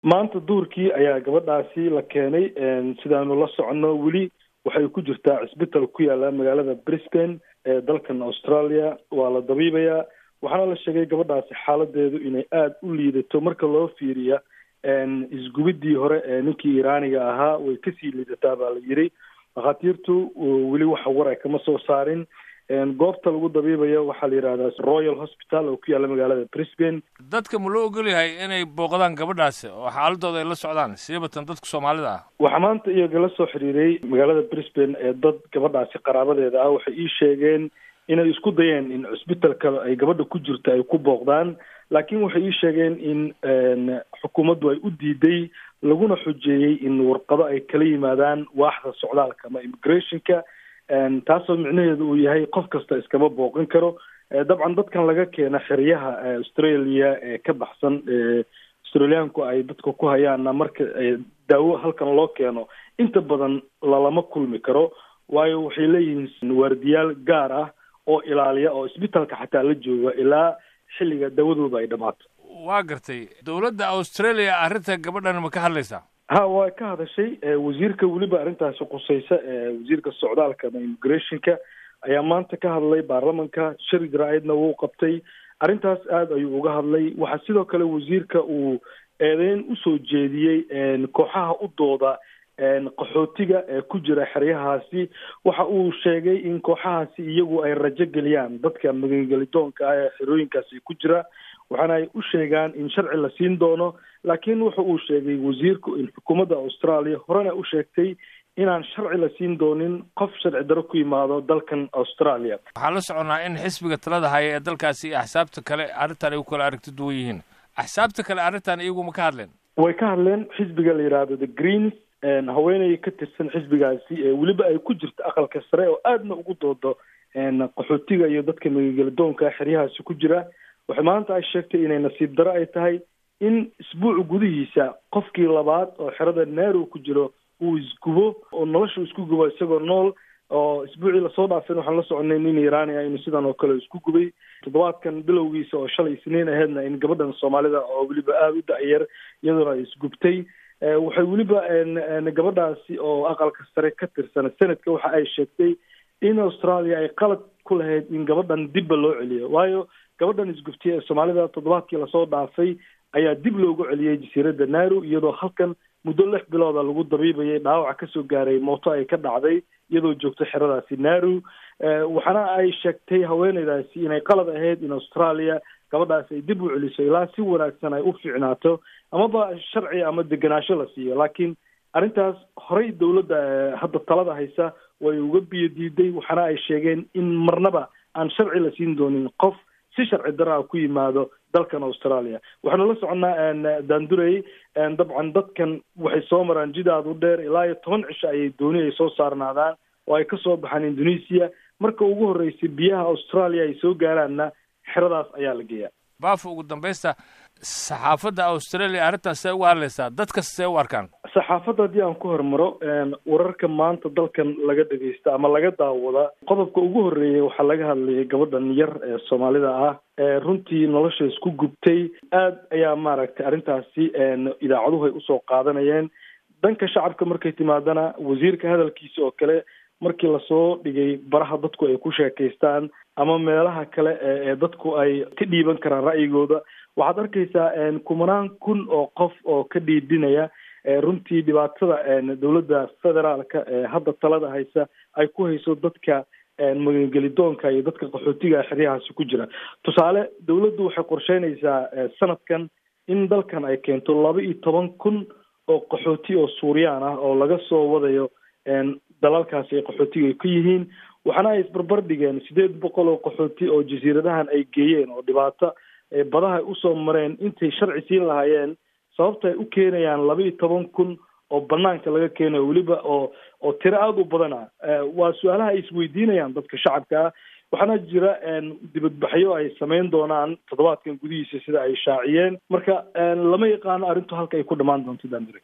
maanta duurkii ayaa gabadhaasi la keenay sidaanu la soconno weli waxay ku jirtaa cisbital ku yaala magaalada brisbane ee dalkan australia waa la dabiibayaa waxaana la sheegay gabadhaasi xaaladeedu inay aada u liidato marka loo fiiriya isgubidii hore ee ninkii iraaniga ahaa way kasii liidataa baa la yiri dhakhaatiirtu weli waxa war ay kama soo saarin goobta lagu dabiibayo waxaa la yidhahdaa royal hospital oo ku yaalla magaalada brisbane dadka ma loo ogol yahay inay booqdaan gabadhaasi oo xaaladooda ay la socdaan siibatan dadka soomaalida ah waxaa maanta iyaga la soo xiriiray magaalada brisbane ee dad gabadhaasi qaraabadeeda ah waxay ii sheegeen inay isku dayeen in cusbitalka ay gabadha ku jirto ay ku booqdaan laakiin waxay ii sheegeen in xukuumaddu ay u diiday laguna xujeeyey in warqado ay kala yimaadaan waaxda socdaalka ama immigrationka taasoo micnaheedu uu yahay qof kasta iskama booqan karo dabcan dadkan laga keena xeryaha australia ee ka baxsan australiyaanku ay dadka ku hayaanna marka daawo halkan loo keeno inta badan lalama kulmi karo waayo waxay leeyihiin waardiyaal gaar ah oo ilaaliya oo isbitalka xataa la jooga ilaa xilliga dawadooda ay dhammaato waa gartay dowladda australia arrinta gabadhan ma ka hadlaysaa ha waa ka hadashay wasiirka weliba arrintaasi qusaysa wasiirka socdaalka ama immigrationka ayaa maanta ka hadlay baarlamanka shir jaraa'idna wuu qabtay arrintaas aada ayuu uga hadlay waxaa sidoo kale wasiirka uu eedeyn usoo jeediyey kooxaha u dooda qaxootiga ee ku jira xeryahaasi waxa uu sheegay in kooxahaasi iyagu ay rajo geliyaan dadka magangelitoonka ah ee xerooyinkaasi ku jira waxaana ay u sheegaan in sharci la siin doono laakiin wuxa uu sheegay wasiirku in xukuumadda australia horena u sheegtay inaan sharci la siin doonin qof sharci daro ku yimaado dalkan australia waxaan la soconnaa in xisbiga talada haya ee dalkaasi iyo axsaabta kale arrintan ay ku kala aragti duwan yihiin axsaabta kale arrintan iyagu ma ka hadleen way ka hadleen xisbiga la yidhaahdo the greens haweeney ka tirsan xisbigaasi ee weliba ay ku jirto aqalka sare oo aadna ugu doodo qaxootiga iyo dadka magangelidoonka xeryahaasi ku jira waxay maanta ay sheegtay inay nasiib daro ay tahay in isbuuc gudihiisa qofkii labaad oo xerada naarow ku jiro uu isgubo oo nolosha isku gubo isagoo nool oo isbuucii lasoo dhaafeen waxaan la soconay nin iraani ah inuu sidan oo kale isku gubay toddobaadkan bilowgiisa oo shalay isniin aheedna in gabadhan soomaalida oo weliba aada u da-yar iyadoona ay isgubtay waxay weliba gabadhaasi oo aqalka sare ka tirsan senadka waxa ay sheegtay in australia ay qalad ku lahayd in gabadhan dibba loo celiyo waayo gabadhan isgubtay ee soomaalida toddobaadkii lasoo dhaafay ayaa dib loogu celiyey jasiiradda naaru iyadoo halkan muddo lix bilooda lagu dabiibayay dhaawaca kasoo gaaray mooto ay ka dhacday iyadoo joogto xeradaasi naaru waxaana ay sheegtay haweeneydaasi inay qalad ahayd in australia gabadhaasi ay dib u celiso ilaa si wanaagsan ay u fiicnaato amaba sharci ama degenaansho la siiyo laakiin arrintaas horey dowladda hadda talada haysa way uga biyo diiday waxaana ay sheegeen in marnaba aan sharci la siin doonin qof si sharci daraa ku yimaado dalkan australia waxaanu la soconnaa daandurey dabcan dadkan waxay soo maraan jidaad u dheer ilaa iyo toban cisho ayay dooni ay soo saarnaadaan oo ay kasoo baxaan indonesia marka ugu horreysay biyaha australia ay soo gaaraanna xeradaas ayaa la geeyaa baafo ugu dambaysta saxaafadda australia arrintaas see uga hadlaysaa dadka see u arkaan saxaafadda haddii aan ku hormaro wararka maanta dalkan laga dhegeysta ama laga daawada qodobka ugu horreeyay waxaa laga hadlayay gabadhan yar ee soomaalida ah ee runtii nolosha isku gubtay aad ayaa maaragtay arrintaasi idaacaduhu ay usoo qaadanayeen dhanka shacabka markay timaadana wasiirka hadalkiisa oo kale markii lasoo dhigay baraha dadku ay ku sheekaystaan ama meelaha kale ee dadku ay ka dhiiban karaan ra'yigooda waxaad arkaysaa kumanaan kun oo qof oo ka dhiidhinaya runtii dhibaatada dowladda federaalka ee hadda talada haysa ay ku hayso dadka magangelidoonka iyo dadka qaxootiga xeryahaasi ku jira tusaale dowladdu waxay qorsheynaysaa sanadkan in dalkan ay keento laba iyo toban kun oo qaxooti oo suuriyaan ah oo laga soo wadayo dalalkaasi ay qaxootiga ay ka yihiin waxaana ay isbarbar dhigeen sideed boqol oo qaxooti oo jasiiradahan ay geeyeen oo dhibaato badaha ay usoo mareen intay sharci siin lahaayeen sababta ay u keenayaan laba iyo toban kun oo banaanka laga keenayo weliba oo oo tiro aada u badana waa su-aalaha ay isweydiinayaan dadka shacabka ah waxaana jira dibadbaxyo ay samayn doonaan toddobaadkan gudihiisa sida ay shaaciyeen marka lama yaqaano arrintu halka ay ku dhammaan doonto dandire